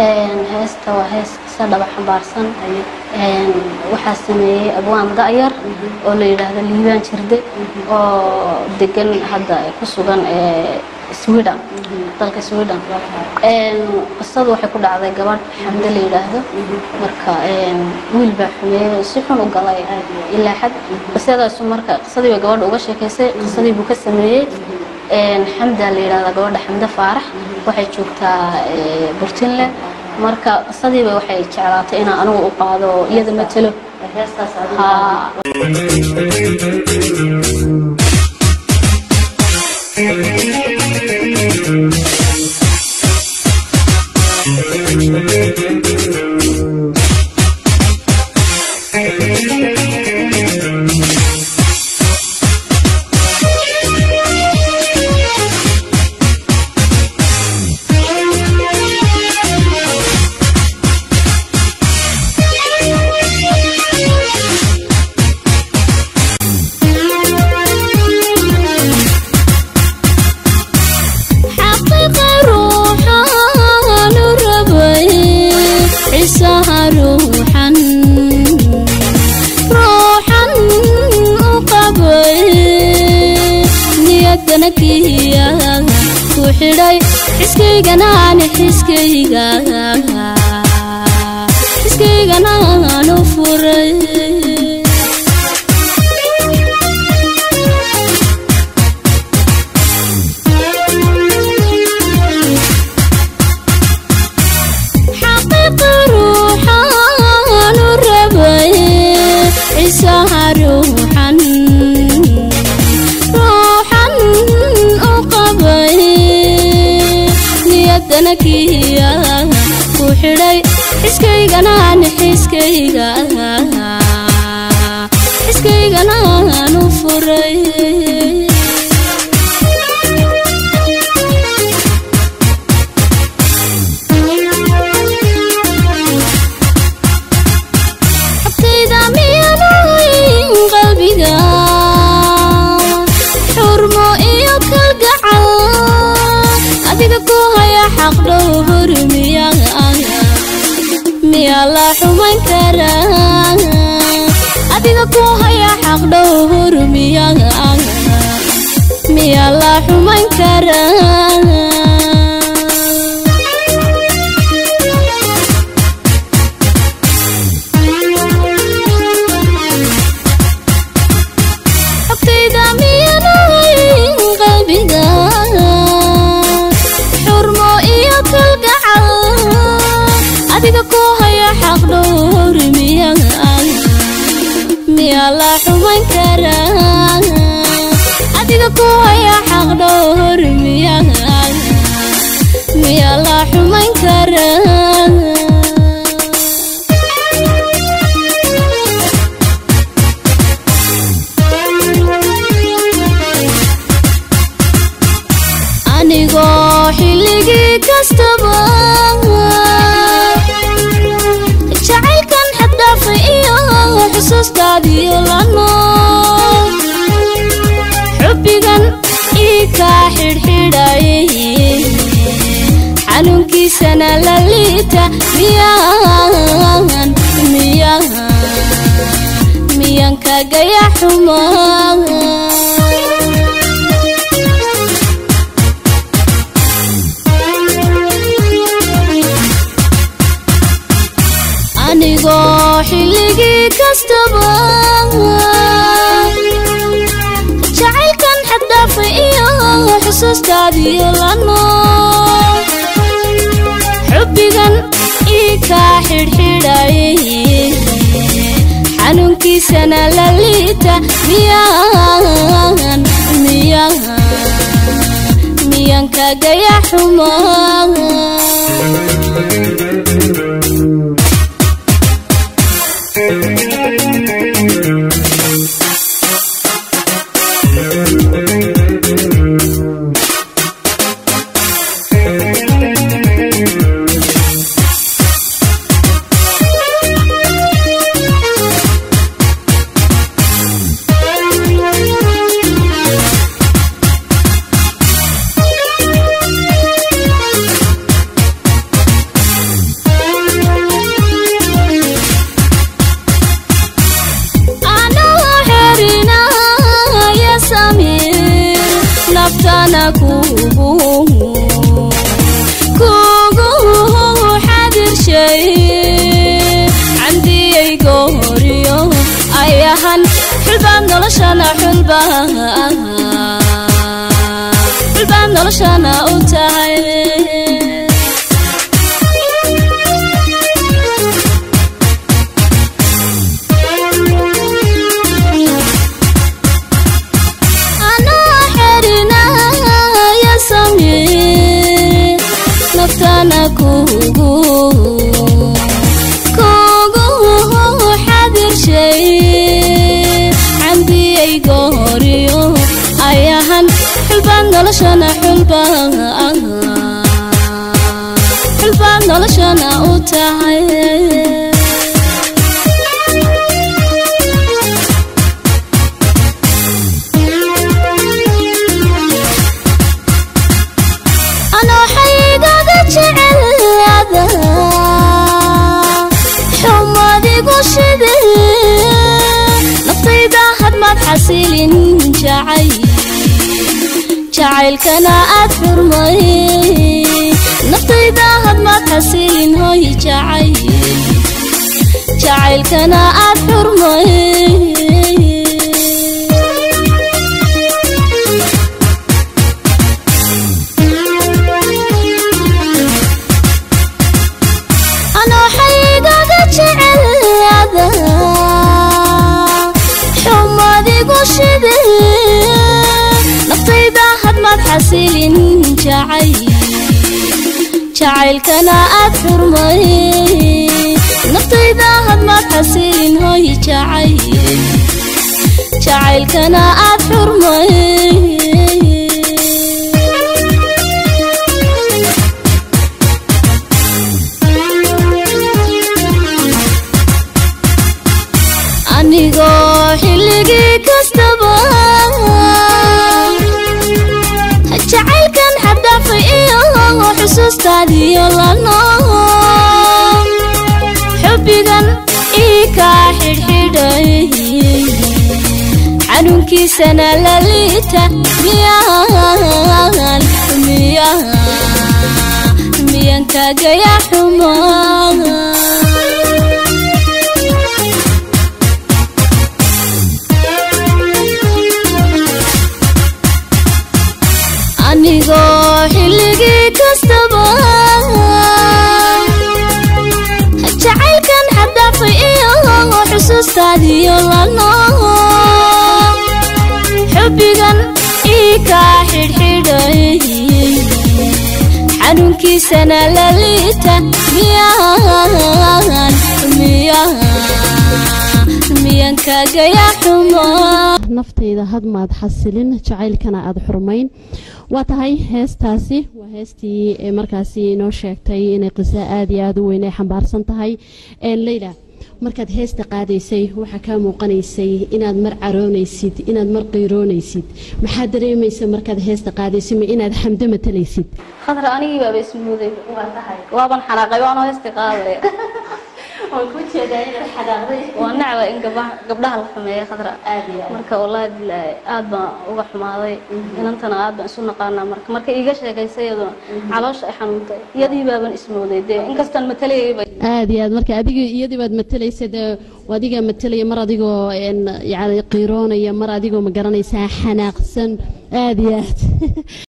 heesta waa hees qisa dhaba xambaarsan waxaa sameeyey abwaan da'yar oo la yidhaahdo liibaan jirde oo degan hadda ku sugan sweden dalka sweden qisadu waxay ku dhacday gabadh xamde la yidhaahdo marka wiil baa xumeeyey si xun u galay ilaa xad qisadaasu marka qisadii bay gabadha uga sheekaysay qisadii buu ka sameeyey xamda la yidhahda gabadha xamde faarax waxay joogtaa burtinle marka qisadiiba waxay jeclaatay inaan anigu u qaado oo iyada matelo xiskayganaan u furay xaqiiqa ruuxaan u rabay cisaha ruuxan ruuxan u qabay niyadana kiya ku xidhay xiskayganaan xiskayga xiskayganaan u furay xabtayda miyaanayn qalbiga xurmo iyo kalgacal adiga ku haya xaq dhowr miyaa miyaa la xumayn karaa adiga ku haya xaq dhowr miyaa miyaa la xumayn karaa xogtayda miyaanayn qalbiga xurmo iyo kalgacal adiga ku haya xaq dhowr miyaa miyaa la xumayn karaa adiga ku haya xaq dhowr miyaa miyaa la xumayn karaa anigoo xilligii kastaba jacaylkan xaddhaafay iyo xusuustaadiyo la nool xubbigan ii kaa xidhxidhayay xanuunkiisana la liita miyaan miyaan miyaan kagaya xumaa anigoo xilligii kastaba jacaylkan xaddhaafay iyo xusuustaadiyo la nool xubbigan ii kaa xidhxidhayay xanuunkiisana la liita miyaan miyaan miyaan kagaya xumaa naftana kugu kugu xadirshay candiyay gooriyo ayahan xulbaad noloshana xulba xulbaad noloshana u tahay anoo xerinaya samee naftana kugu kugu xadirshay cambiyay gooriyo ayahan xulbaad noloshana xulba xulbaad noloshana u tahay anoo xaygaga jecelada xumadigu shide naftayda hadmaad xasilin jacay jacaylkana aad xurmay naftayda hadmaad xasilin hoy jacay jacaylkana aad xurmay anoo xaygaga jecelada xumadigu shide naftayda hadmaad xasilin jacay jacaylkana aad xurmay naftayda hadmaad xasilin hoy jacay jacaylkana aad xurmay anigoo xilligii kastaba jacaylkan xaddaafay iyo xusuustaadiyo lano xubbigan ii kaa xidhxidhay xanuunkiisana la liita miyaan miyaan miyaan kaagaya xumaa anigoo xilligii kastaba jacaylkan xaddaafay iyo xusuustaadiyo lano xubbigan ii kaa xidhxidhay xanuunkiisana la liita miyaan miyaan miyaan kaagaya xumaa naftayda hadmaad xasilin jacaylkana aada xurmayn waa tahay heestaasi waa heestii ee markaasi inoo sheegtay inay qiso aada iyo aada u weyn ay xambaarsan tahay leyla markaad heesta qaadaysay waxaa kaa muuqanaysay inaad mar caroonaysid inaad mar qiiroonaysid maxaa dareemaysa markaad heesta qaadaysay ma inaad xamdo matalaysid khadra anigii baaba ismuuday waaban xanaaqay waanoo heesti qaadaya waan ku jeedaa inaad xanaaqday waa nacba in gabdhaha gabdhaha la xumeeya khadra marka wallaahi bilaahi aad baan uga xumaaday inantana aad baan isu naqaanaa marka marka iiga sheekaysay iyaduna caloosha ay xanuuntay iyadii baaban ismooday dee inkastaan matalayayba aada iyo aad marka adiga iyadii baad matalaysa dee adigaa matalaya mar adigoo yani qiiroonaya mar adigoo ma garanaysaa xanaaqsan aada iyo aad